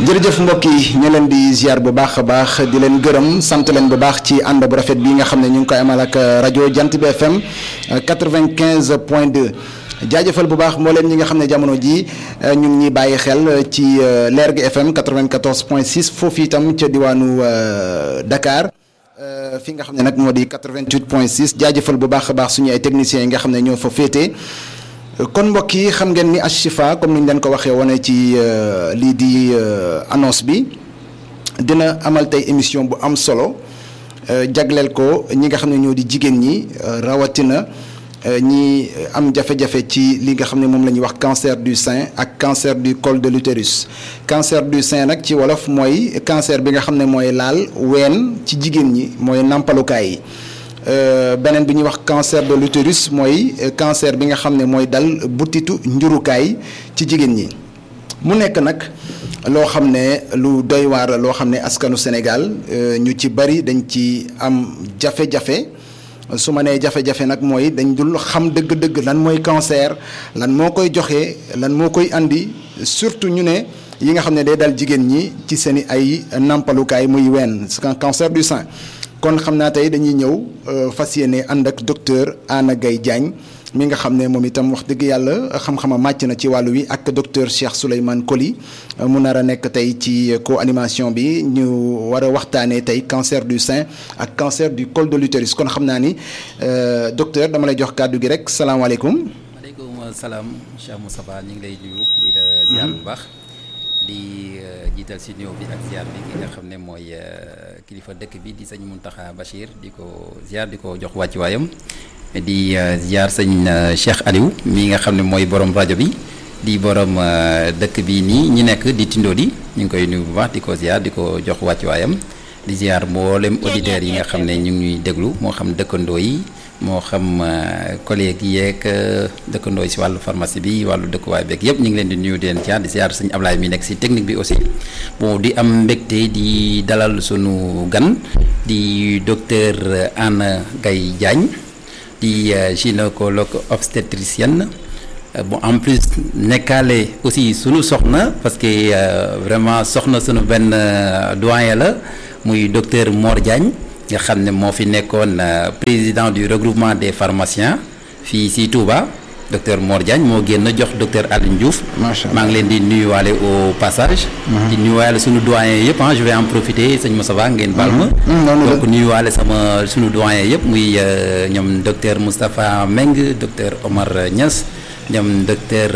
jërëjëf mbokk yi ñu leen di ziar bu baax a baax di leen gërëm sant leen bu baax ci ànd bu rafet bi nga xam ne ñu ngi koy amal ak rajo Jant bi FM 95 point 2 jaajëfal bu baax mbooleem ñi nga xam ne jamono ji ñu ngi ñuy bàyyi xel ci Lergui FM 94 point 6 foofu itam ca diwaanu Dakar fi nga xam ne nag moo di 88 point 6 jaajëfal bu baax a baax suñu ay techniciens yi nga xam ne ñoo fa féete. kon mbokk yi xam ngeen ni Ashifa comme ni ñu leen ko waxee wane ci lii di annonce bi dina amal tey émission bu am solo jagleel ko ñi nga xam ne ñoo di jigéen ñi rawatina ñi am jafe-jafe ci li nga xam ne moom la ñuy wax cancer du sein ak cancer du col de l'utérus cancer du sein nag ci wolof mooy cancer bi nga xam ne mooy laal ween ci jigéen ñi mooy nàmpalukaay yi. beneen bi ñuy wax cancer de l'utérus mooy cancer bi nga xam ne mooy dal butitu njurukaay ci jigéen ñi mu nekk nag loo xam ne lu doy waar la loo xam ne askanu Sénégal ñu ci bari dañ ci am jafe-jafe su ma nee jafe-jafe nag mooy dañ dul xam dëgg-dëgg lan mooy cancer lan moo koy joxe lan moo koy andi surtout ñu ne yi nga xam ne day dal jigéen ñi ci seen i ay nàmpalukaay muy wenn cancer du sein kon xam naa tey dañuy ñëw fas yéene ànd ak docteur Anna Gaye Diagne mi nga xam ne moom itam wax dëgg yàlla xam-xama màcc na ci wàllu wi ak docteur Cheikh Souleymane Coly mu nar a nekk tey ci co-animation bi ñu war a waxtaanee tey cancer du sein ak cancer du col de l'utérus kon xam naa ni docteur dama lay jox kàddu gi rek salaamaaleykum. maaleykum salaam Cheikh Moustapha ñu ngi lay nuyu di la ziar bu baax. di jiital si néew bi ak ziar bi ki nga xam ne mooy kilifa dëkk bi di sëñ Mountakha Bachir di ko ziar di ko jox wàccuwaayam di ziar sëñ Cheikh Aliou mi nga xam ne mooy borom rajo bi di borom dëkk bi nii ñi nekk di Tindodi ñu ngi koy nuyu bu baax di ko ziar di ko jox wàccuwaayam di ziar mboolem auditeurs yi nga xam ne ñu ngi ñuy déglu moo xam dëkkandoo yi. moo xam collègue yeeg dëkkandoo yi si wàllu pharmacie bi wàllu dëkkuwaay beeg yëpp ñu ngi leen di nuyu di leen ziar di ziar sëñ Ablaye mi nekk si technique bi aussi bon di am mbégte di dalal sunu gan di docteur Anna Gaye Diagne di gynécologue obstétricienne bon en plus nekkaale aussi sunu soxna parce que vraiment soxna sunu benn doyen la muy docteur Mor Diagne. nga xam ne moo fi nekkoon président du regroupement des pharmaciens fii si Touba docteur Mor Diagne moo génn jox docteur Alioune Diouf. macha allah maa ngi leen di nuyuwaale au passage. di nuyuwaale sunu doyen yëpp ah je vais en profiter sëñ Moussa ngeen baal ma. donc nuyuwaale sama sunu doyen yëpp muy ñoom docteur Moustapha Meng docteur Omar Niass ñoom docteur.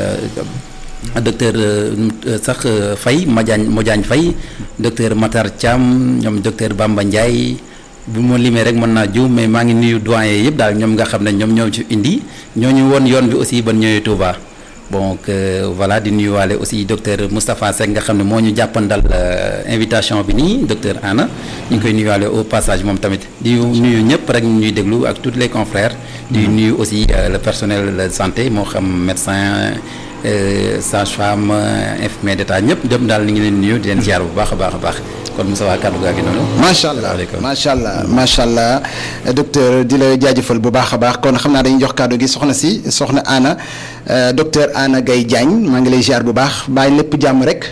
docteur sax Faye Madiagne Modiagne Faye docteur Matar Thiam ñoom docteur Bamba Ndiaye bu ma limee rek mën naa jiw mais maa ngi nuyu doyen yëpp daal ñoom nga xam ne ñoom ñoo ci indi ñoo ñu woon yoon bi aussi ban ñëwee Touba donc voilà di nuyuwaale aussi docteur Moustapha Seck nga xam ne moo ñu jàppandal invitation bi nii docteur Anna ñu ngi koy nuyuwaale au passage moom tamit di nuyu ñëpp rek ñuy déglu ak tous les confrères. di nuyu aussi le personnel de santé moo xam médecin. sage-femme infirmier d'état ñëpp dem daal ni ngi leen nuyu di leen ziar bu baax a baax a baax kon Moussa waa kàddu gaa gi noonu. macha allah macha allah macha allah docteur di la jaajëfal bu baax a baax kon xam naa dañuy jox kàddu gi soxna si soxna Anna docteur Anna Gaye Diagne maa ngi lay ziar bu baax bàyyi lépp jàmm rek.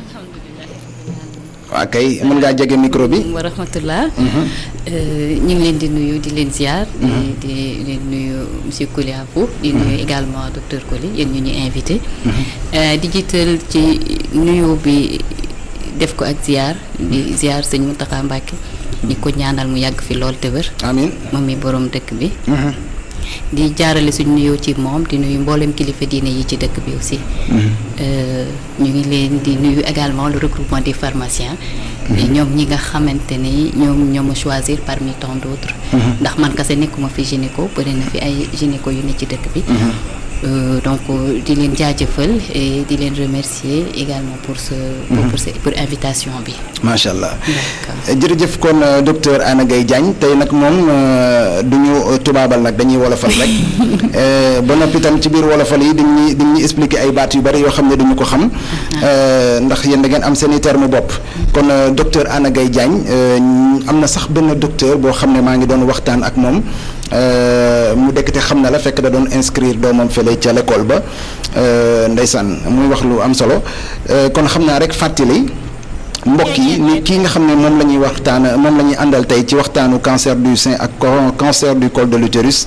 waaw kay mën ngaa jege micro bi. wa rahmatullah ñu ngi leen di nuyu di leen ziar. di di leen nuyu monsieur Coly Abou di nuyu également docteur Coly yéen ñu ñu invité. di jiital ci nuyu bi def ko ak ziar di ziar sëñ Mountakha Mbacké. ñi ko ñaanal mu yàgg fi lool te wér. amiin moom mi borom dëkk bi. di jaarale suñu nuyoo ci moom di nuyu mboolem kilifa diine yi ci dëkk bi aussi. ñu ngi leen di nuyu également le regroupement des pharmaciens. ñoom ñi nga xamante ni ñoom ñoo ma choisir parmi tant d'autres. ndax man kese nekkuma fi gynéco bëri na fi ay gynéco yu ne ci dëkk bi. donc di leen jaajëfal et di leen remercier également pour ce. pour pour pour invitation bi. macha allah jërëjëf kon docteur Anna Gaye Diagne tey nag moom du ñu tubaabal nag dañuy wolofal rek ba noppi tam ci biir wolofal yi dañuy dañuy expliquer ay baat yu bari yoo xam ne duñu ko xam. ndax yéen da ngeen am seen i terme bopp. kon docteur Anna Gaye Diagne am na sax benn docteur boo xam ne maa ngi doon waxtaan ak moom. mu dekk te xam na la fekk da doon inscrire doomam fële ca l'école ba ndeysaan muy wax lu am solo kon xam naa rek fàttali mbokk yi ni kii nga xam ne moom la ñuy waxtaan moom la ñuy àndal tey ci waxtaanu cancer du sein ak cancer du col de l'utérus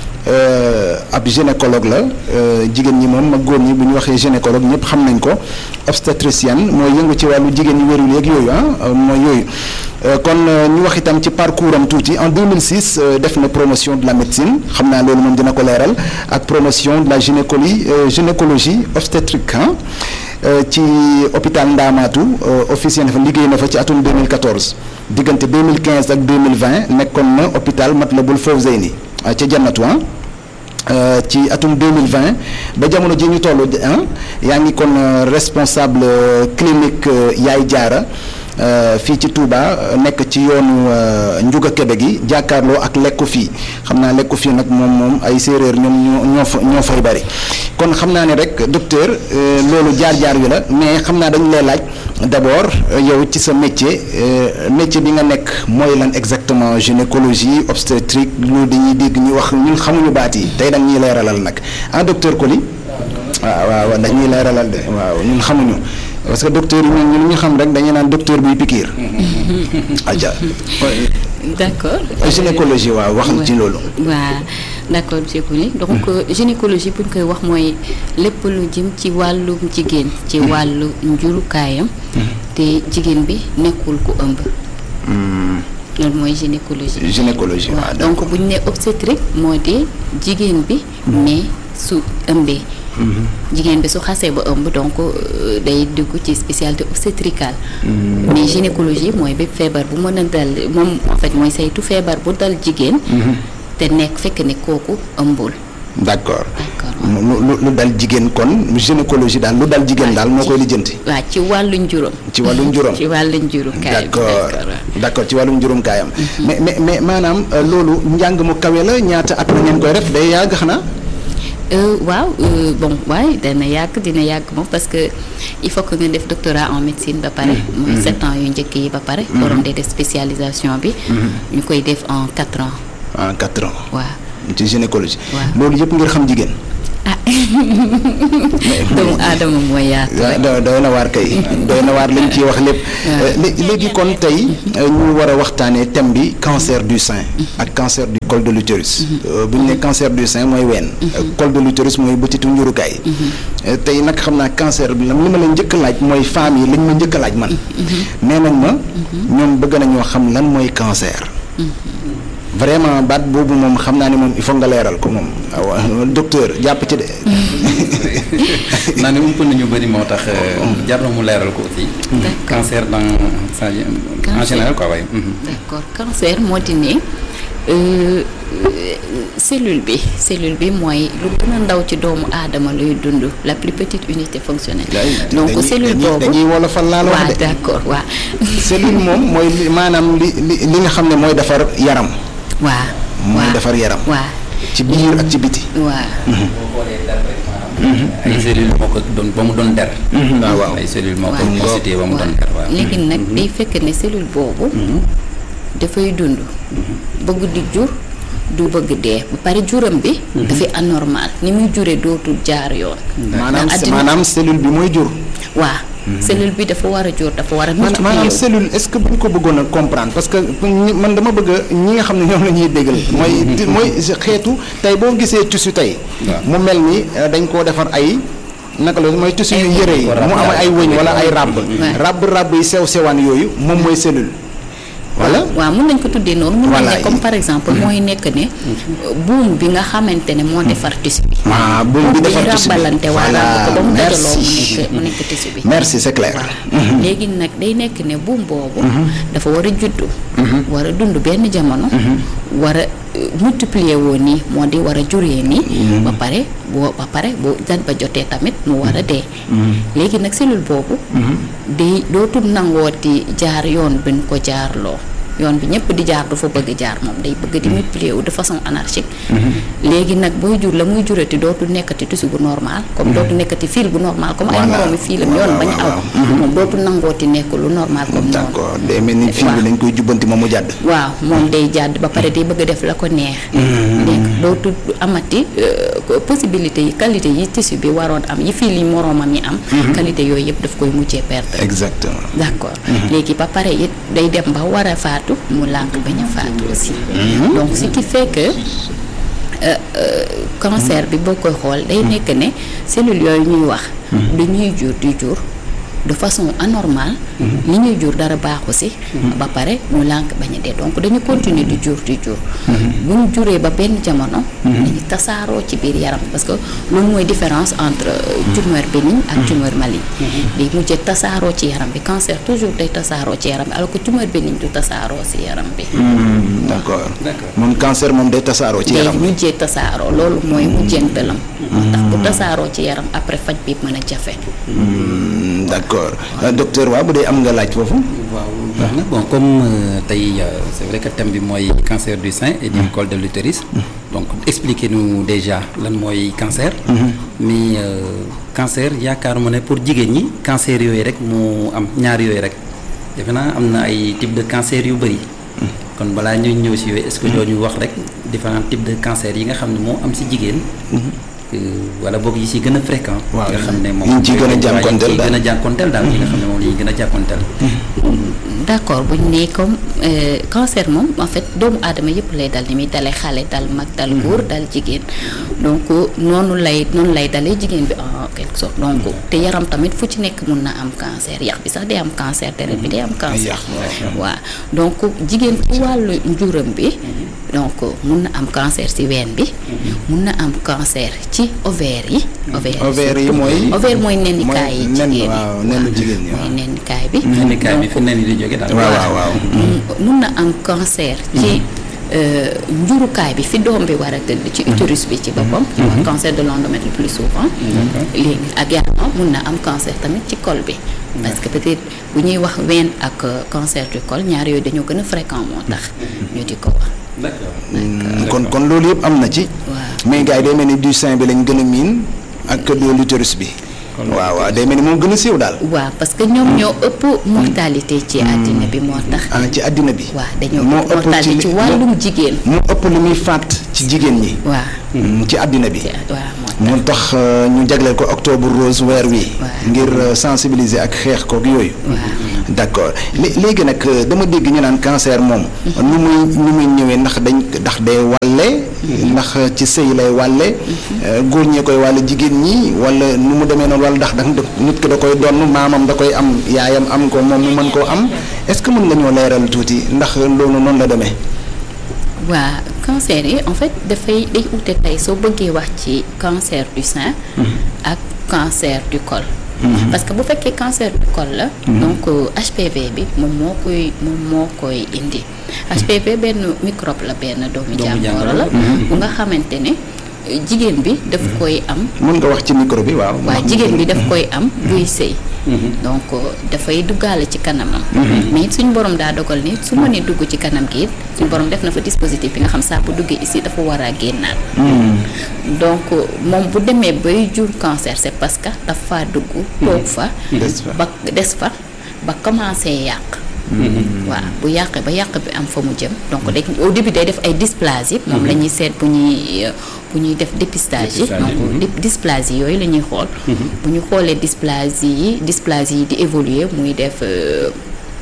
ab gynécologue la jigéen ñi moom mag góor ñi bu ñu waxee gynécologue ñëpp xam nañ ko obstétricienne mooy yëngu ci wàllu jigéen ñi wérul yeeg yooyu ah mooy yooyu kon ñu wax itam ci parcours am tuuti en 2006 def na promotion de la médecine xam naa loolu moom dina ko leeral ak promotion de la gynécologie gynécologie obstétrique ci hôpital Ndaamaatu officier na fa liggéey na fa ci atum 2014 diggante 2015 ak 2020 nekkoon na hôpital Matlaboul Fawzeyni ca jannatu ci atum 2020 ba jamono ji ñu toll yaa ngi kon responsable clinique Yaay Jaara fii ci Touba nekk ci yoonu Njuga Kebe gi jàkkaarloo ak lekku fii xam naa lekku fii nag moom moom ay séeréer ñoom ñoo ñoo fa ñoo fay bari kon xam naa ne rek docteur loolu jaar-jaar wi la mais xam naa dañu lay laaj d'abord yow ci sa métier métier bi nga nekk mooy lan exactement gynécologie obstétrique loolu dañuy dégg ñu wax ñun xamuñu baat yi tey dañ ñuy leeralal nag ah docteur Coly waaw waaw dañuy leeralal de waaw ñun xamuñu parce que docteur yi ñun ñu xam rek dañuy naan docteur buy pikiir aja d'accord gynécologie waaw wax ci loolu waaw d'accord monsieur Coly donc gynécologie bu ñu koy wax mooy lépp lu jëm ci wàllum jigéen ci wàllu njurukaayam te jigéen bi nekkul ku ëmb loolu mooy gynécologie gynécologie waaw donc bu ñu nee obstétrique moo di jigéen bi mais su ëmbee jigéen bi su xasee ba ëmb donc day dugg ci spécialité obstétricale mais gynécologie mooy bépp feebar bu mën a dal moom en fait mooy saytu feebar bu dal jigéen te nekk fekk ne kooku ëmbul d'accord d'accord lu lu dal jigéen kon gynécologie daal lu dal jigéen daal moo koy lijjanti waaw ci wàllu njuróom ci wàllu njuróom ci wàllu njuróom kaayam d'accord d'accord ci wàllu njuróom kaayam mais mais mais maanaam loolu njàng mu kawe la ñaata at la ngeen koy def day yàgg xanaa waaw bon waaye dana yàgg dina yàgg moom parce que il faut que nga def doctorat en médecine ba pare mooy sept ans yu njëkk yi ba pare borom de def spécialisation bi ñu koy def en quatre ans en quatre ans waaw ci gynécologie waaw loolu yëpp ngir xam jigéen ah doomu aadama mooy yaatu rek doy doy na waar kay doy na waar lañ ciy wax lépp léegi kon tey ñu war a waxtaanee thème bi cancer du sein ak cancer du col de l'utérus bu ñu ne cancer du sein mooy ween col de l'utérus mooy bëtitu njurukaay tey nag xam naa cancer bi li ma la njëkk laaj mooy femmes yi lañ ma njëkk laaj man nee nañ ma ñoom bëgg nañoo xam lan mooy cancer vraiment baat boobu moom xam naa ne moom il faut nga leeral ko moom waaw docteur jàpp ci de. naa ne ump nañu bëri moo tax jar na mu leeral ko aussi. D'accord. cancer dans sa en Cancer. général quoi waaye. d'accord cancer moo di ne euh, cellule bi cellule bi mooy lu gën a ndaw ci doomu aadama luy dund la plus petite unité fonctionnelle donc dañuy- cellule dañuy- boobu dañuy wolofal laa la wax waaw de. d'accord waaw cellule moom mooy li maanaam li li li nga xam ne mooy defar yaram. waaw mooy waaw defar yaram. waaw ci biir ak ci biti. waaw ay cellules moo ko doon ba mu doon der. waaw waaw. ay cellules moo ko waaw. constitué ba mu doon der waaw. léegi nag day fekk ne cellule boobu dafay dund bëgg di jur du bëgg dee ba pare juram bi dafay anormal ni muy jure dootul jaar yoon maanaam ndax addina- maanaam cellule bi mooy jur. waa cellule bi dafa war a jur dafa war a maanaam maanaam multiplier cellule est-ce que bu ñu ko bëggoon a comprendre parce que ñi- man dama bëgg a ñi nga xam ne ñoom la ñuy déggal mooy ti- mooy xeetu tey boo gisee tissu tey. Waaw. mu mel ni eh, dañ koo defar ay naka la mooy tissu yu Ay yëre yi ko mu am ay wëñ wala ay ràbb. Ouais. ràbb ràbb yi sew sewaan yooyu moom mooy cellule. wala waaw mun nañ ko tuddee noonu mun nañ Voilà. ne comme par exemple mooy nekk ne buum bi nga xamante ne moo defar tissu bi ah buum bi defar tissu bi ràbbalante waa voilà ràbb ko ba mu dajaloo mu merci nekk mu nekk tissu bi merci c'est clair. léegi nag day nekk ne buum boobu dafa war a juddu war a dund benn jamono war a euh, multiplier woo nii moo di war a juree nii ba pare boo ba pare boo dat ba jotee tamit mu war a dee léegi nag cellule boobu day dootul nangooti jaar yoon bi ñu ko jaarloo yoon bi ñëpp di jaar du fa bëgg jaar moom day bëgg di multiplier wu de façon anarchique léegi nag booy jur la muy jurati dootu nekkati tissu bu normal comme dootu nekkati fil bu normal comme ay moroomi fiilam yoon bañ aw moom dootu nangooti nekk lu normal comme noonu d'accord day mel ni fil bi dañ koy jubbanti moom mu jàdd waaw moom day jàdd ba pare day bëgg a def la ko neex dégg nga dootu amati possibilité yi qualité yi tissu bi waroon am yi fii li moroomam yi am qualité yooyu yëpp daf koy mujjee perdre exactement d'accord léegi ba pare it day dem ba war a faatu mu lànk bañ a faatu aussi donc ce qui fait que cancer bi boo koy xool day nekk ne cellules yooyu ñuy wax du ñuy jur di jur de façon anormale li ñuy jur dara baaxu si ba pare ñu lànk bañ a dee donc dañu continuer di jur di jur bu ñu juree ba benn jamono dañu tasaaroo ci biir yaram parce que loolu mooy différence entre tumeur bénigne ak tumeur maligne day mujjee tasaaroo ci yaram bi cancer toujours day tasaaroo ci yaram bi alors que tumeur bénigne du tasaaroo si yaram bi d'accord moom cancer moom day tasaaroo ci yaram day mujjee tasaaroo loolu mooy mujjeentelam ndax bu tasaaroo ci yaram après faj bi mën a jafe d'accord docteur waaw bu dee am nga laaj foofu. waaw baax na bon comme tey c'est vrai que thème bi mooy cancer du sein et du col de l'utérus donc expliquez-nous déjà lan mooy cancer. mais cancer yaakaaruma ne pour jigéen ñi cancer yooyu rek mu am ñaar yooyu rek defe naa am na ay type de cancer yu bëri. kon balaa ñuy ñëw si yooyu est-ce que doo ñu wax rek différents types de cancer yi nga xam ne moo am si jigéen. wala boog yi si gën a fréquent. waaw nga xam ne moom yi ci gën a jànkonteel daal yi gën a jànkonteel daal yi nga xam ne moom la ñuy gën a jànkonteel. d'accord bu ñu nee comme cancer moom en fait doomu aadama yëpp lay dal ni muy dalee xale dal mag dal góor dal jigéen donc noonu lay noonu lay dalee jigéen bi en quelque sorte donc te yaram tamit fu ci nekk mun na am cancer yax bi sax day am cancer deret bi day am cancer waaw donc jigéen ci wàllu njuram bi donc mun na am cancer ci ween bi mun na am cancer ci ovaire yi ovaire yi mooy ovaire mooy nennikaay yi jigéen yi waaw nenn jigéen ñi mooy nennikaay bi nennikaay bi fi nen yi di jóge daal. waaw waaw waaw mun na am cancer ci njurukaay bi fi doom bi war a tëdd ci utérus bi ci boppam cancer de l'endomètre le plus souvent léegi ak également mun na am cancer tamit ci col bi parce que peut-être bu ñuy wax ween ak cancer du col ñaar yooyu dañoo gën a fréquent moo tax ñu di ko wax d'accord. kon kon loolu yëpp am na ci waaw mais gars yi day mel ni du sein bi lañ gën a miin ak de l'utérus bi waaw waaw day mel ni moom gën a siiw daal waaw parce que ñoom ñoo ëpp mortalité ci àddina bi moo tax ah ci àddina bi waaw dañoo moo ëpp ëpp mortalité ci li- wàllum jigéen moo ëpp lu muy faat ci jigéen ñi waaw Mm, ci àddina bi ci waaw moo tax moo tax euh, ñu jagleel ko octobre rose weer wi Waaw. ngir euh, sensibiliser ak xeex kook yooyu d'accord lé- léegi nag euh, dama dégg ñu naan cancer moom nu muy nu muy ñëwee ndax dañ ndax day wàlle ndax ci sëy lay wàlle euh, góor ñee koy wàlle jigéen ñi wala nu mu demee noonu wala ndax da nit ki da koy donn maamam da koy am yaayam am ko moom mu mën koo am est-ce que mën nga ñoo leeral tuuti ndax loolu noonu la demee waa cancer yi en fait dafay day ute tey soo bëggee wax ci cancer du sein ak cancer du col parce que bu fekkee cancer du col la donc euh, HPV bi moom moo koy moom moo koy indi HPV benn microbe la benn doomu Doomu jàngoro jàngoro la la. bu nga xamante ne euh, jigéen bi daf koy am mën nga wax ci micro bi waaw waaye jigéen bi daf koy am buy sëy donc euh, dafay duggaale ci kanamam mais it suñu borom daa dogal ni su mënee dugg ci kanam gi it suñu borom def na fa dispositif bi nga xam saa bu duggee ici dafa war a génnaat donc euh, moom bu demee bay jur cancer c'est parce que dafa dugg toog fa Des fa. ba des fa ba commencé yàq waaw bu yàqee ba yàq bi am fa mu jëm donc day au début day def ay dysplasie moom la ñuy seet bu ñuy euh, bu ñuy def dépistage yi Dépistage yi, donc di- dysplasie yooyu la ñuy xool bu ñu xoolee dysplasie yi dysplasie yi di évoluer muy def euh,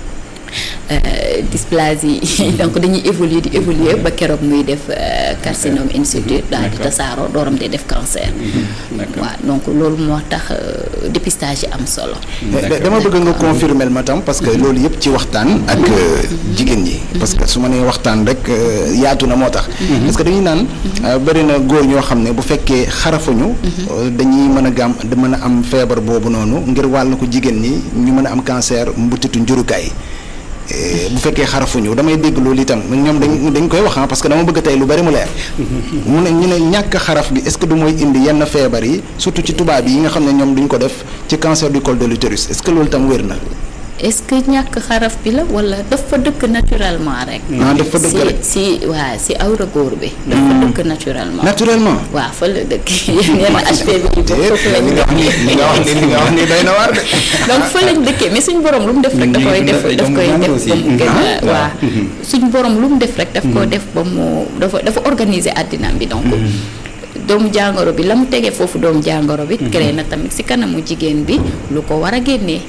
euh, dysplasie yi donc dañuy évoluer di évoluer ba keroog muy def euh, carcinome in situ daal di tasaaroo dooram di def cancer d'accord. waaw donc loolu moo tax euh, dépistage yi am solo da- dama bëgg nga confirmer ma tam parce que loolu yëpp ci waxtaan ak euh, jigéen ñi parce que su ma nee waxtaan rek euh, yaatu na moo tax parce que dañuy naan euh, bëri na góor ñoo xam ne bu fekkee xarafuñu euh, dañuy mën a gàm da mën a am feebar boobu noonu ngir wàll ko jigéen ñi ñu mën a am cancer mbutitu njurukaay Eh, bu fekkee xarafuñu damay dégg loolu itam ñoom dañ dañ koy wax ah parce que dama bëgg tey lu bari mu leer mu ne ñu ne ñàkk xaraf bi est-ce que du mooy indi yenn feebar yi surtout ci tubaab yi nga xam ne ñoom duñ ko def ci cancer du col de l'utérus est-ce que loolu itam wér na est-ce que ñàkk xaraf bi la wala dafa dëkk naturellement rek. ah dafa dëkk rek si si waa si awra góor bi. dafa dëkk naturellement. naturellement. waaw fa la dëkk yenn HPV yi boobu foofu lañ li nga wax ni li nga wax ni li nga wax ni doy na waar de. donc fa lañ dëkkee mais suñu borom lu mu def rek da koy def daf koy def ba mu gën a waa suñu borom lu mu def rek daf ko def ba mu dafa dafa organiser àddinaam bi donc doomu jàngoro bi la mu tegee foofu doomu jàngoro bi créé na tamit si kanamu jigéen bi lu ko war a génnee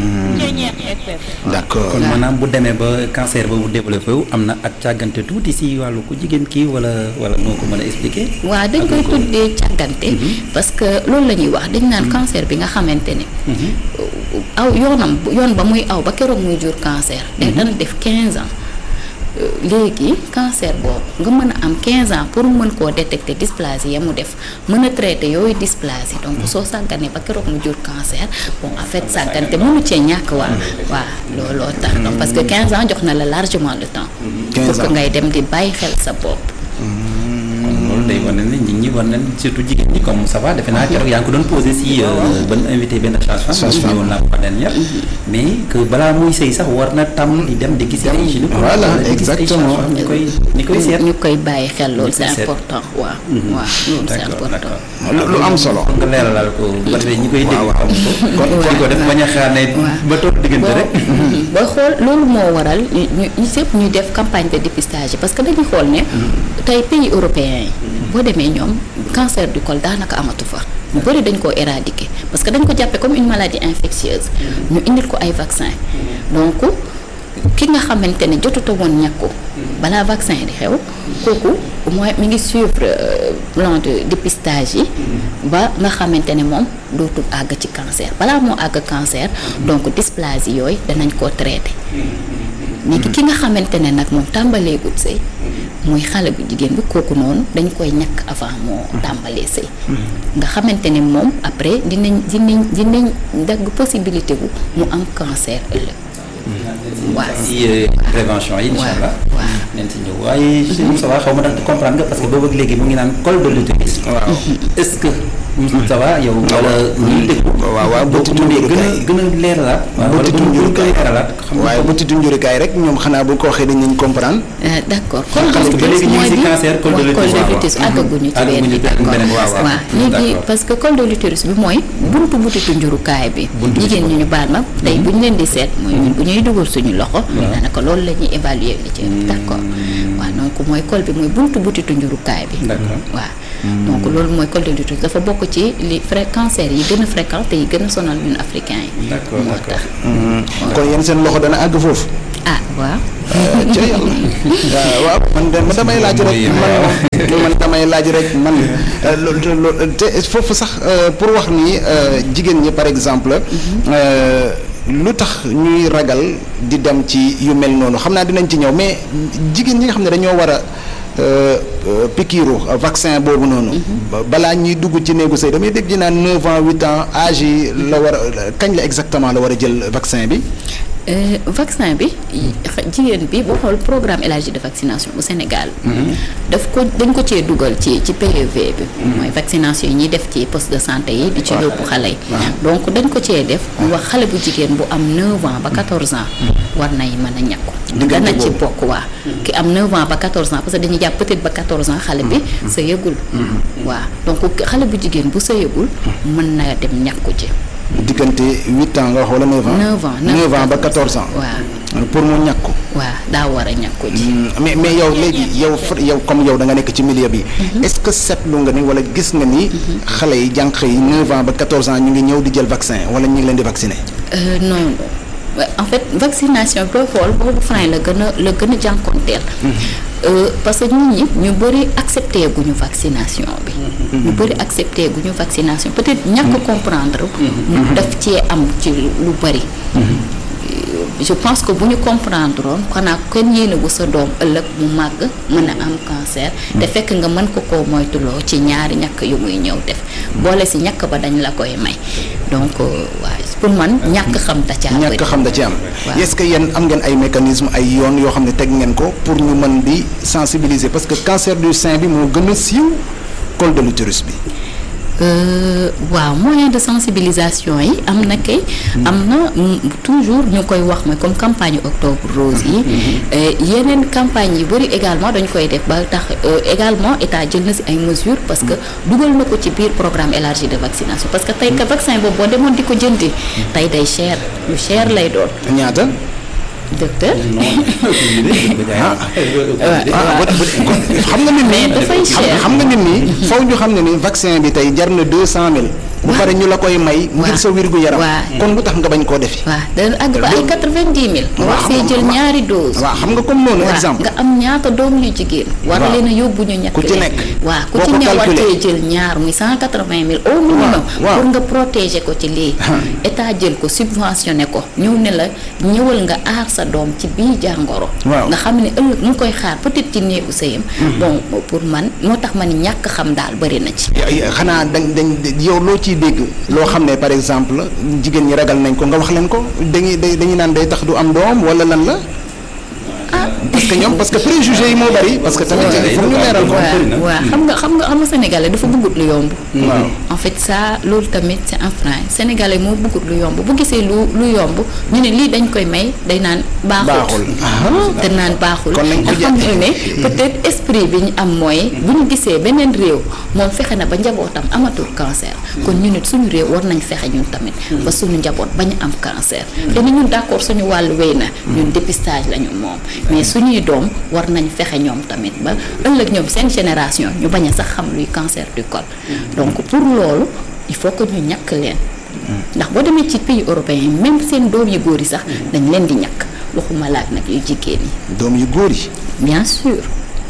d'accord kon maanaam bu demee ba cancer ba bu développé wu am na ak càggante tuuti si wàllu ku jigéen kii wala wala noo ko mën a expliquer. waaw dañ koy tuddee càggante parce que loolu la ñuy wax dañ naan cancer bi nga xamante ne aw yoonam yoon ba muy aw ba keroog muy jur cancer day dana def 15 ans léegi cancer boobu nga mën a am 15 ans pour mën koo détecter dysplasie ya mu def mën a traiter yooyu dysplasie donc soo sàgganee ba keroog mu jur cancer bon en fait sàggante mënu cee ñàkk waa waa looloo tax donc parce que 15 ans jox na la largement le temps pour que ngay dem di bàyyi xel sa bopp loolu day wane ne nit ñi war nañ surtout jigéen ñi comme ça va defe naa keroog yaa ngi ko doon posé si ban invité benn sage-femme ñëwoon naa ko fa dernière mais que balaa muy sëy sax war na tàmm di dem di gis ay gynécologue voilà exactement ñu koy ñu koy seet ñu koy bàyyi xel loolu Ñu koy c'est seet. important waaw waaw loolu c'est d'accord important d'accord lu lu am solo. nga leeralal ko ba tey ñi koy dégg xam ko kon kon ko def bañ a xaar ne ba toog diggante rek booy xool loolu moo waral ñu ñu ñu sëpp ñuy def campagne de dépistage yi parce que dañuy xool ne tey pays européens yi boo demee ñoom cancer du col daanaka amatu fa ñu bëri dañ koo éradiquer parce que dañ ko jàppee comme une maladie infectieuse ñu indil ko ay vaccin donc ki nga xamante ne jotuta woon ñàkku balaa vaccin di xew kooku mooy mi ngi suivre euh, plan de dépistage yi ba nga xamante ne moom dootul àgg ci cancer balaa moo àgg cancer donc dysplasie yooyu danañ koo traité léegi ki nga xamante ne nag moom tàmbaleegut sëy muy xale bu jigéen bi kooku noonu dañ koy ñàkk avant moo tàmbalee sëy nga xamante ne moom après dinañ dinañ dinañ dagg possibilité bu mu am cancer ëllëg waaw si prévention yi incha allah waaw nañ si ñëw waaye si Moussa Wa xaw ma ndax comprendre nga parce que boobu ak léegi mu ngi naan col de l'utérus waaw est-ce que Moussa Wa yow wala ñuy déglu waaw waaw boo ko bëtitu mënee gën a njurukaay. gën a leeralaat waaw wala Bëtitu bu ñu koy njurukaay. leeralaat xam nga waaye bëtitu njurikaay rek ñoom xanaa bu ko waxee dañ nañ comprendre. Euh, d'accord col de Parce que ba l'utérus léegi ñu ngi mooy ci bi cancer, col de waaw, l'utérus, waaw, l'utérus waaw. àggaguñu ci Àggaguñu benn bi ci d'accord beneen, waaw, waaw. waaw léegi D'accord. parce que col de l'utérus bi mooy buntu butitu njurukaay bi Buntu jigéen ñi ñu baal ma tey bu ñu leen di seet mooy ñun bu ñuy dugal suñu loxo daanaka loolu la ñuy évaluer li ci d'accord waaw donc mooy col bi mooy buntu butitu njurukaay bi D'accord. waaw donc loolu mooy col de l'utérus dafa bokk ci li fré cancer yi gën a fréquent te yi gën a sonal ñun africains yi D'accord, moo d'accord. tax kon yéen seen loxo dana àgg foofu. ah waaw ca yàlla waaw man de man damay laaj rek man man damay laaj rek man euh, loolu te loolu te foofu sax euh, pour wax ni euh, jigéen ñi par exemple euh, lu tax ñuy ragal di dem ci yu mel noonu xam naa dinañ ci ñëw mais jigéen ñi nga xam ne dañoo war a euh, euh, pikiiru euh, vaccin boobu noonu. ba- balaa ñuy dugg ci néegu sëy damay dégg ñu naan 9 ans 8 ans âge yi la war a kañ la exactement la war a jël vaccin bi. Euh, vaccin bi xa- jigéen bi boo xool programme élargi de vaccination bu Sénégal. daf ko dañ ko cee dugal ci ci PEV bi. mooy vaccination yi ñuy def ci poste de santé yi di ci yóbbu xale yi. donc dañ ko cee def ñu wax xale bu jigéen bu am 9 ans ba 14 ans. war nay mën a ñàkku. Diggante dana ci boobu. bokk waa ki am 9 ans ba 14 ans parce que dañuy jàpp peut-être ba 14 ans xale bi sa yëgul. waaw donc xale bu jigéen bu sa yëgul mën na dem ñàkku ci. diggante 8 ans nga wax wala 9 ans. 9 ans 9 ans ba 14 ans. waaw pour mu ñàkku. waaw daa war a ñàkku ci. mais mais yow léegi yow fr- yow comme yow da nga nekk ci milieu bi. est-ce que seetlu nga ni wala gis nga ni. xale yi jànq yi 9 ans ba 14 ans ñu ngi ñëw di jël vaccin wala ñu ngi leen di vacciner. Euh, non non Ouais, en fait vaccination booy xool boobu frein la gën a la gën a jànkonteel Euh, parce que nit ñi ñu bëri accepté guñu vaccination bi ñu bëri accepté guñu vaccination peut-être ñàkk comprendre ñu daf cee am ci lu bëri je pense que bu ñu comprendre woon xanaa kenn yéene bu sa doom ëllëg mu màgg mën a am cancer te fekk nga mën ko koo moytuloo ci ñaari ñàkk yu muy ñëw def boole si ñàkk ba dañ la koy may donc waaye pour man ñàkk xam da caa bëri ñàkk xam da ci am. waaw. est-ce que yéen am ngeen ay mécanisme ay yoon yoo xam ne teg ngeen ko pour ñu mën di sensibiliser parce que cancer du sein bi moo gën a siiw col de l'utérus bi. waaw moyen de sensibilisation yi am na kay. am na toujours ñu koy wax mooy comme campagne octobre rose yi. yeneen campagne yi bëri également dañu koy def ba tax également état jël na si ay mesures parce que dugal na ko ci biir programme élargi de vaccination parce que tey ka vaccin boobu boo demoon di ko jëndi tey day cher lu cher lay doon. ñaata. docteur. xam nga nit ñi dafay cher xam nga nit ñi faw ñu xam ne ni vaccin bi tey jar na deux cent mille bu pare ñu la koy may ngir sa wér gu yaram kon lu tax nga bañ koo defi waaw dana àgg ba ay quatre-vingt-dix mille nga war see jël ñaari dose waaw xam nga comme noonu exemple nga am ñaata doom yu jigéen war leen a yóbbu ñu ñett ku ci nekk waaw ku ci ne war cee jël ñaar muy cent quatre-vingt mille au minimum pour nga protéger ko ci lii état jël ko subventionné ko ñëw ne la ñëwal nga aar sa doom ci bii jàngoro nga xam ne ëllëg mu ngi koy xaar peut-être ci néegu sëyam bon pour man moo tax man ñàkk xam daal bëri na ci xanaa dañ dañ yow loo ciy dégg loo xam ne par exemple jigéen ñi ragal nañ ko nga wax leen ko dañuy dañuy naan day tax du am doom wala lan la parce que ñoom parce que préjugé yi moo bari parce que tamit il faut ñu leeral ko waaw xam nga xam nga xam nga sénégalais dafa bëggut lu yomb waaw en fait ça loolu tamit c'est un frein sénégalais moo bëggut lu yomb bu gisee lu lu yomb ñu ne lii dañ koy may day naan baaxul te naan baaxul kon nañ ko xam nga ne peut-être esprit bi ñu am mooy bu ñu gisee beneen réew moom fexe na ba njabootam amatul cancer kon ñu nit suñu réew war nañ fexe ñun tamit ba suñu njaboot bañ am cancer te ni ñun d'accord suñu wàllu wéy na ñun dépistage lañu moom mais suñuy doom war nañ fexe ñoom tamit ba ëllëg ñoom seen génération ñu bañ a sax xam luy cancer du col donc pour loolu il faut que ñu ñàkk leen ndax boo demee ci pays européens yi même seen doom yu góor yi sax dañ leen di ñàkk waxuma laak nag yu jigéen yi doom yu góor yi bien sûr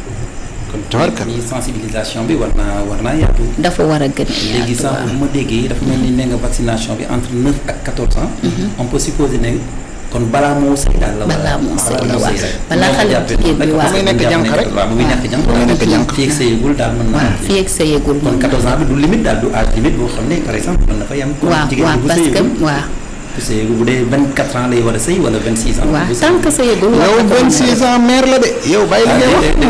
kon tawarka ni sensibilisation bi war naa war naa yaatu dafa war a gën a yaatu léegi sax bu ma déggee dafa mel ni ne nga vaccination bi entre neuf ak quatorze ans on peut supposer ne kon balaa moo sëy daal la balaa moo sëy la moo waaw sëy rek balaa xale bu jigéen bi waaw ba muy nekk jànq rek waaw ba muy nekk jànq ba muy nekk jànq fii ak sëyagul daal mën naa waaw fii ak sëyagul kon 14 ans bi du limite daal du âge limite boo xam ne par exemple mën na fa yam kon waaw jigéen waaw bi bu parce que sëyagul waaw bu sëyagul bu dee 24 ans lay war a sëy wala 26 ans waaw bu sëy- tant que sëyagul yow war na ko mën a 26 ans mère la de yow bàyyi li ngay wax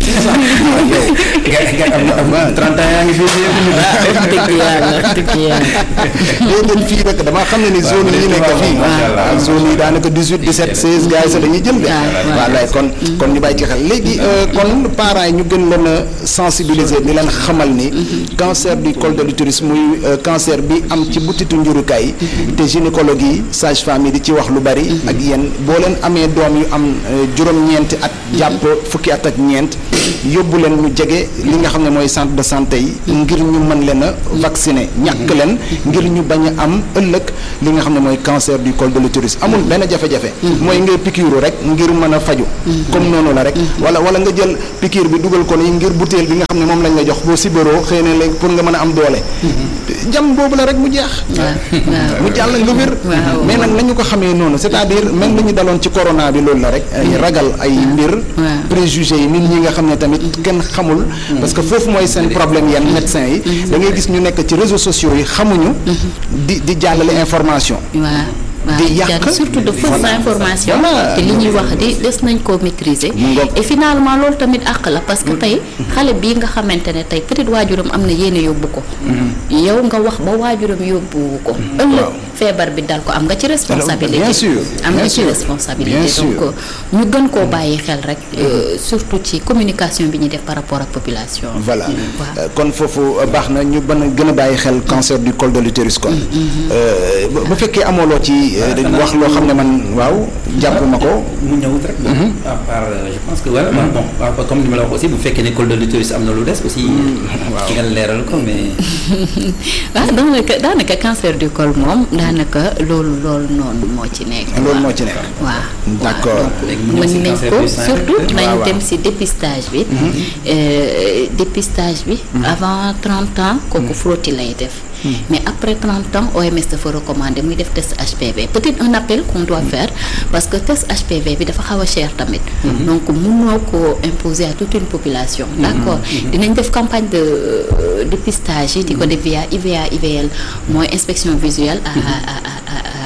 gars gars am na am na 30 ans yaa ngi fii def dëgg yàlla dëgg yàlla déedéet fii nag damaa xam ne ni zone yi ñu nekk fii macha allah. ah zone yi daanaka 18 17 16 gars yi sax dañuy jël de waaw. waaw lay kon kon ñu bàyyi ci xel léegi euh, kon parents yi ñu gën leen a sensibiliser di leen xamal ni cancer du col de l'utérus muy euh, cancer bi am ci butitu njurukaay yi te gynécologue yi sage femme yi di ci wax lu bari ak yéen boo leen amee doom yu am euh, juróom-ñeenti at jàpp fukki at ak ñeent yóbbu leen ñu jege li nga xam ne mooy centre de santé yi ngir ñu mën leen a vacciner ñàkk leen ngir ñu bañ a am ëllëg li nga xam ne mooy cancer du col de l'utérus amul benn jafe-jafe mooy ngay piqûre rek ngir mën a faju comme noonu la rek wala wala nga jël piqûre bi dugal ko ni ngir butéel bi nga xam ne moom lañ la jox boo sibaroo xëy na léegi pour nga mën a am doole jam boobu la rek mu jeex waaw mu jàll nga wér waaw. mais nag nañu ko xamee noonu c'est-à-dire même li ñu daloon ci corona bi loolu la rek ay ragal ay mbir waaw. préjugé yi nit ñi nga xam ne tamit kenn xamul parce que foofu mooy seen problème yenn médecins yi da ngay gis ñu nekk ci réseaux sociaux yi xamuñu di di jàllale information waaw waaw Di yàq. jar surtout de fausses Voilà. informations Voilà. te li ñuy wax di des nañ koo maîtriser Mu ngoog. et finalement loolu tamit àq la parce que tey xale bii nga xamante ne tey peut-être waajuram am na yéene yóbbu ko yow nga wax ba waajuram yóbbu ko ëllëg feebar bi dal ko am nga ci responsabilité bien sûr, am bien nga ci sûr, responsabilité bien donc sûr. ñu gën koo bàyyi xel rek euh, surtout ci communication bi ñuy def par rapport ak population bi. voilà waaw. Euh, kon foofu euh, baax na ñu bën a gën a bàyyi xel cancer du col de l'utérus kon Euh, bu bu fekkee amoo loo ci euh, dañ wax loo xam ne man waaw jàpp ma ko mu ñëwut rek. à part euh, je pense que voilà bon bon waaw comme ni ma la wax aussi bu fekkee ne col de l'utérus am na lu des aussi. waaw nga leeral ko mais. waaw daanaka daanaka cancer du col moom daanaka loolu loolu noonu moo ci nekk. loolu moo ci nekk waaw D'accord. léegi mu ñëw si mën nañ cancer ko du sein surtout peut-être. nañ waaw, dem waaw. ci dépistage bi. Euh, dépistage bi. avant 30 ans kooku frottis lay def. mais après 30 ans OMS dafa recommander muy def test HPV peut-être un appel qu'on doit faire parce que test HPV bi dafa xaw a cher tamit. donc mënoo ko imposer à toute une population. d'accord dinañ def campagne de euh, dépistage yi di ko def via IVA IVL mooy inspection visuelle à à à à à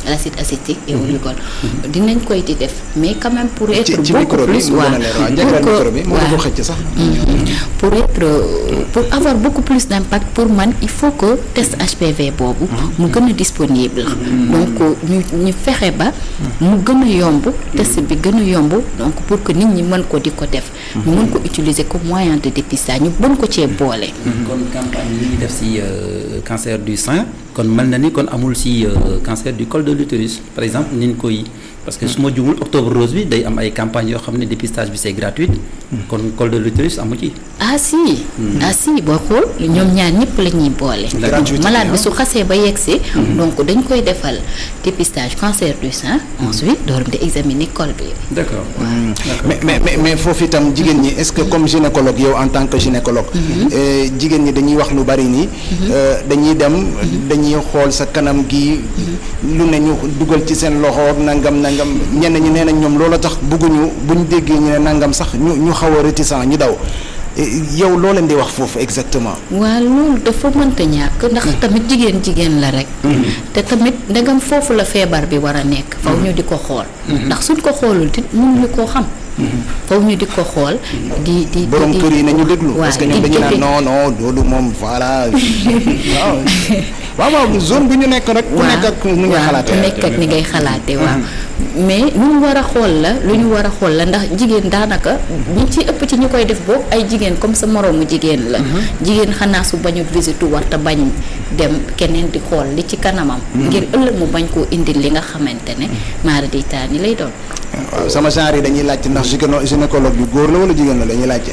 l'acide acétique et au glycol dinañ koy di def mais quand même pour être ci ci beaucoup micro bi plus mu gën a waaw leer waaw pour jégal que- micro bi moo waaw. ko xëcc sax pour être euh, pour avoir beaucoup plus d'impact pour man il faut que test HPV boobu mu gën a disponible donc ñu ñu fexe ba mu gën a yomb test bi gën a yomb donc pour que nit ñi mën ko di ko def ñu mën ko utiliser comme moyen de dépistage ñu mën ko cee boole kon campagne yi ñuy def si euh, cancer du sein kon mel na ni kon amul si euh, cancer du col de l'utérus par exemple ni ñu koy parce que su ma jumul octobre rose bi day am ay campagnes yoo xam ne dépistage bi c'est gratuit kon col de l'utérus amu ci. ah si ah si boo xool ñoom ñaar ñëpp la ñuy boole Gratuité, malade bi ah. su xasee ba yegsi donc dañ koy defal dépistage cancer du sein ensuite door di examiner col bi d'accord. mais mais mais mais foofu itam jigéen ñi est-ce que comme gynécologue yow en tant que gynécologue euh, jigéen ñi dañuy wax lu bari nii euh, dañuy dem dañuy xool sa kanam gi lu ne ñu dugal ci seen loxo ak nangam nangam ñenn ñi nee nañ ñoom loola tax bëgguñu buñ déggee ñu ne nangam sax ñu ñu xaw a réticent ñu daw Eh, yow loo leen di wax foofu exactement waa loolu dafa mënta ñàkk ndax tamit jigéen jigéen la rek te tamit ndegam foofu la feebar bi war a nekk faw ñu di ko xool ndax suñ ko xoolul di mun ñu koo xam faw ñu di ko xool di di di borom di- kër yi nañu déglu waaw, parce que di- ñoom dañu di- naan di- non non loolu moom voilà waaw waaw waaw zone bi ñu nekk rek ku nekk ak nu nga waaw, xalaatee ku nekk ak ni ngay xalaatee waaw mais lu ñu war a xool la lu ñu war a xool la ndax jigéen daanaka ñi ci ëpp ci ñu koy def boobu ay jigéen comme sa moroomu jigéen la jigéen xanaa su bañu visite war te bañ dem keneen di xool li ci kanamam ngir ëllëg mu bañ koo indil li nga xamante ne maara di taani lay doon waaw sama genre yi dañuy laajte ndax gynéco gynécologue bi góor la wala jigéen la dañuy laajte.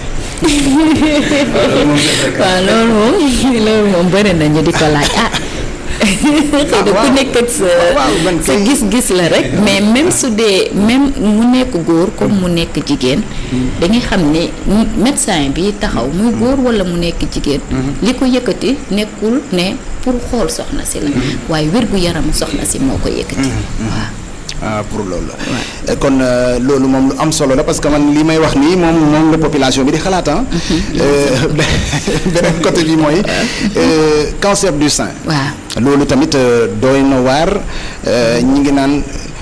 waaw loolu moom loolu moom bëri nañu di ko laaj ah xëy na ku waaw. nekk ak sa waaw, man sa kay- gis-gis la rek mais même su dee même mu nekk góor comme mu nekk jigéen dañuy xam ne ñi- médecin bi taxaw muy góor wala mu nekk jigéen li ko yëkkati nekkul ne pour xool soxna si la waaye wér gu yaramu soxna si moo ko yëkkati waaw ah pour loolu la. Eh, kon euh, loolu moom lu am solo la parce que man li may wax nii moom moom la population bi di xalaat ah. Euh, beneen côté bi mooy euh, cancer du sein. waaw loolu tamit euh, doy na waar euh, ñi ngi naan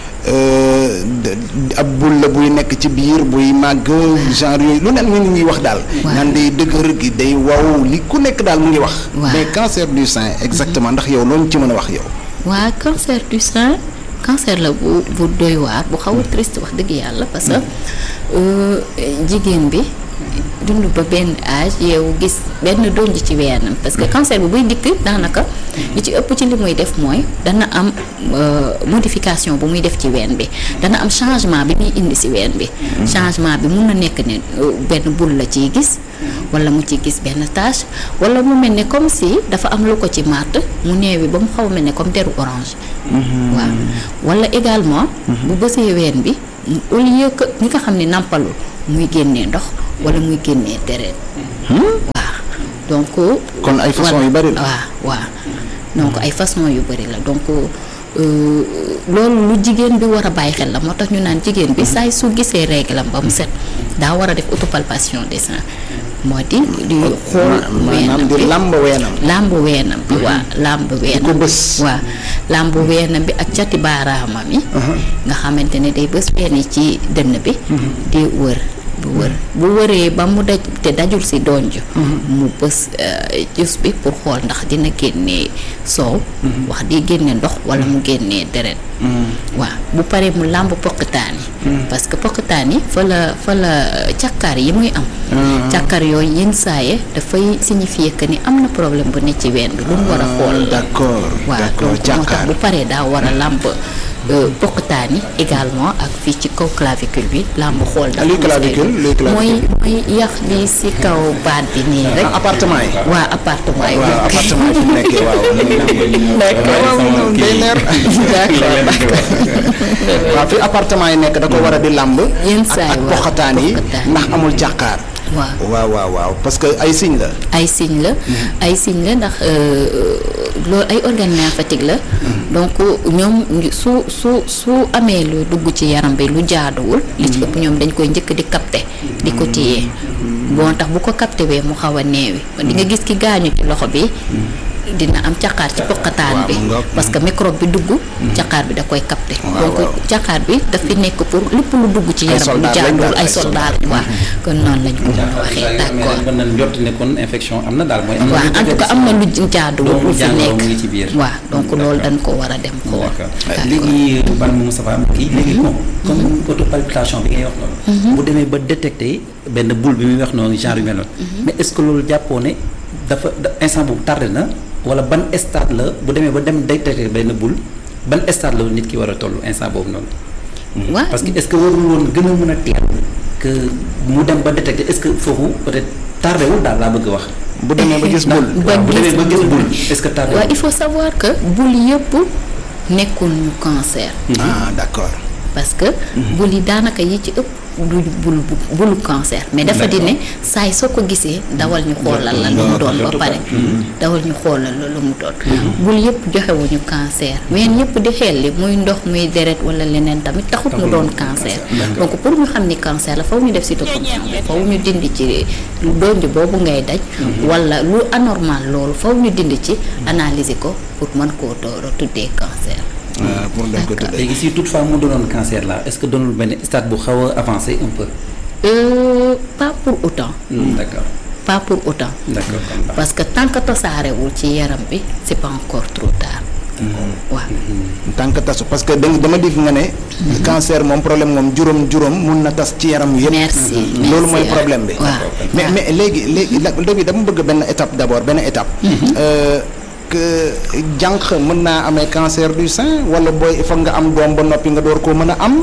euh, d- ab bul la buy nekk ci biir buy màgg genre yooyu lu ne ñu ngi wax daal. Waaw. naan day dëgër gi day waw li ku nekk daal mu ngi wax. Waaw. mais cancer du sein exactement ndax yow loolu ci mën a wax yow. waa cancer du sein cancer la bu bu doy waar bu xaw a triste wax dëgg yàlla parce que euh, jigéen bi dund ba benn âge yow gis benn donj ci weenam parce que cancer bi buy dikk daanaka li ci ëpp ci li muy def mooy dana am euh, modification bu muy def ci ween bi dana am changement bi muy indi si ween bi changement bi mun na nekk ne euh, benn bul la ciy gis wala mu ci gis benn tache wala mu mel ne comme si dafa am lu ko ci màtt mu neewi ba mu xaw a mel ne comme deru orange waaw wala également bu bësee ween bi mu- au lieu que ñi nga xam ne nàmpalul muy génnee ndox wala muy génnee deret waaw donc kon ay façon voilà. yu bari la. waaw waaw donc ay façon yu bari la donc euh, loolu lu jigéen bi war a bàyyi xel la moo tax ñu naan jigéen bi saay su gisee réglam ba mu set daa war a def autopalpation des seins moo di di xool maanaam weenam di bi làmb weenam. làmb weenam bi waa làmb weenam ko bës. waaw làmb weenam bi ak cati baaraamam yi nga xamante ne day bës ween yi ci dënn bi di wër bu wër bu wëree ba mu daj te dajul si donj mu bës euh, jus bi pour xool ndax dina génnee soow wax di génne ndox wala mu génnee deret waaw bu paree mu làmb poqataan yi parce que poqataan yi fa la fa la càkkaar yi muy am càkkaar yooyu yenn saaye dafay signifier que ni am na problème bu ne ci ween bi lu mu war a xool la d'accord waaw d'accord donc moo tax jàkkaar bu paree daa war a làmb euh, poqataan yi également ak fii ci kaw clavicule bi làmb xool ndax luy clavicule luy clavicule mooy mooy yax bi si kaw baat bi nii rek ah, appartement yi. waa appartement yi waaw appartement yi fu mu nekkee waaw. waaw waaw day leer. waaw fi appartement yi nekk da ko war a di làmb. Yenn ak saa yi ak waaw, poxataan yi poxataan. ndax amul jàkkaar. waaw waaw waaw waaw parce que ay signe la. ay signe la ay signe la ndax euh, loolu ay organes lymphatiques la donc ñoom ñu- su su su amee lu dugg ci yaram bi lu jaaduwul li ci ëpp ñoom dañ koy njëkk di capter di ko téye bon tax bu ko capté wee mu xaw a neewi di nga gis ki gaañu ci loxo bi dina am caqaar ci poqataan waaw, bi mu ngoog. parce que microbe bi dugg caqaar bi da koy capter donc waaw. caqaar bi daf fi nekk pour lépp lu dugg ci Ay yaram lu soldats lañ jaaduwul daal, ay ay soldat lañ waaw kon noonu lañ ko mën a waxee d'accord mën nañ jot ne kon infection am na daal mooy. am na waaw lu en tout cas am na lu jaaduwul doomu lu fi jàngoro nekk mu ngi ci biir. waaw donc loolu dañ ko war a dem xool d'accord d'accord léegi ban Moustapha kii léegi bon comme autopalpitation bi ngay wax noonu. bu demee ba détecté benn boule bi muy wax noonu genre yu mel noonu. mais est-ce que loolu jàppoo ne dafa da- instant boobu tardé na wala ban stade la bu demee ba dem détecté benn boule ban stade la nit ki war a toll instant boobu noonu. waaw parce que est-ce que warul woon gën a mën a teel que mu dem ba détecté est-ce que foofu peut-être tardé wul daal laa bëgg a wax. bu demee ba gis bul ba waaw bu demee ba gis bul boule est-ce que tardé waaw wul. il faut savoir que bul yëpp nekkul ñu cancer ah d'accord parce que bul yi daanaka yi ci ëpp du bul bu- bulu cancer mais dafa di ne saa yi soo ko gisee dawal ñu xoolal la lu mu doon ba pare dawal ñu xoolal la lu mu doon bul yëpp joxewuñu cancer ween yëpp di xel li muy ndox muy deret wala leneen tamit taxut mu doon cancer donc pour ñu xam ni cancer la faw ñu def cytoponction faw ñu dindi ci donj boobu ngay daj wala lu anormal loolu faw ñu dindi ci analyser ko pour mën koo door a tuddee cancer ah pour dañ ko tuddee léegi si toutefois mu doonoon cancer là est-ce que doonul benn stade bu xaw a avancé un peu. Euh, pas pour autant Hmm, d'accord pas pour autant d'accord kon baax. parce que tant que tasaarewul ci yaram bi c'est pas encore trop tard waaw tant que tasu parce que da- dama dégg nga ne cancer moom problème moom juróom-juróom mun na tas ci yaram yëpp merci loolu mooy merci, problème bi waaw mais mais léegi léegi la- léegi dama bëgg benn étape d'abord benn étape Euh, que jànq mën naa amee cancer du sein wala booy il faut nga am doom ba noppi nga door koo mën a am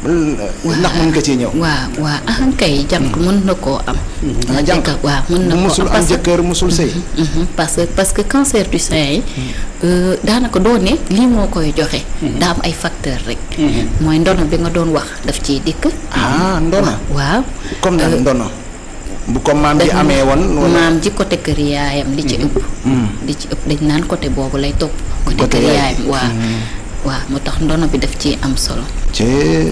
ndax mën nga ciy ñëw waaw waaw ahan kay jànq mën na koo am ah jànq waaw mën na bu koo musul am am parce que jëkkër musul sëy Mhm, parce que parce que cancer du sein yi euh, daanaka doo ne lii moo koy joxe daa am ay facteur rek mooy ndono bi nga doon wax daf ciy dikk ah ndono waaw comme nag ndono bu ko maam ji dañ- amee woon wala maam ji côté kër yaayam li ci ëpp li ci ëpp dañ naan côté boobu lay topp côté Côté kër yaay. yaayam waaw waaw moo tax ndono bi daf ci am solo ci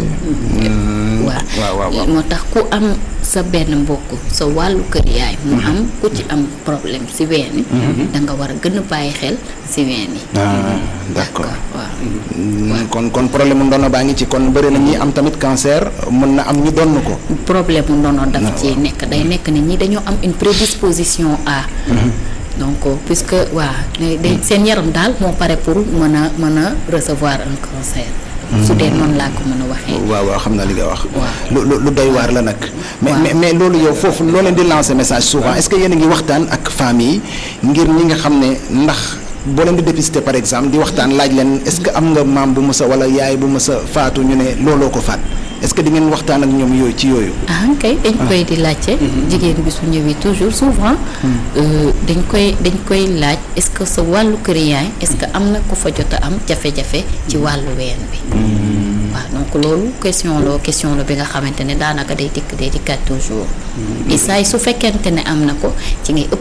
waaw waaw waaw waaw moo tax ku am sa benn mbokk sa wàllu kër yaay mu am ku ci am problème si ween yi da nga war a gën a bàyyi xel si ween yi ah d'accord waaw Mm, kon kon problème mu ndono baa ngi ci kon bëri na ñi am tamit cancer mën na am ñu donn ko problème mu ndono daf ci nekk day nekk ne ñi dañoo am une prédisposition à donc puisque waa day- day- seen yaram daal moo pare pour mën a mën a recevoir un cancer su dee noonu laa ko mën a waxee waaw waaw xam naa li nga wax Waaw. lu lu lu doy waar la nag mais Waaw. mais mais loolu yow foofu loo leen di lancer message souvent est-ce que yéen a ngi waxtaan ak famille ngir ñi nga xam ne ndax boo leen di dépister par exemple di waxtaan laaj leen est-ce que am nga maam bu mës a wala yaay bu mës a faatu ñu ne looloo ko faat est-ce que di ngeen waxtaan ak ñoom yooyu ci yooyu ah kay dañ koy di laajte jigéen bi su ñëwee toujours souvent euh, dañ koy dañ koy laaj est-ce que sa wàllu kër yaay est-ce que am na ku fa jot a am jafe-jafe ci wàllu ween bi waaw donc loolu question la question la bi nga xamante ne daanaka day dikk day dikkaat toujours et saa yi su fekkente ne am na ko ci ngay ëpp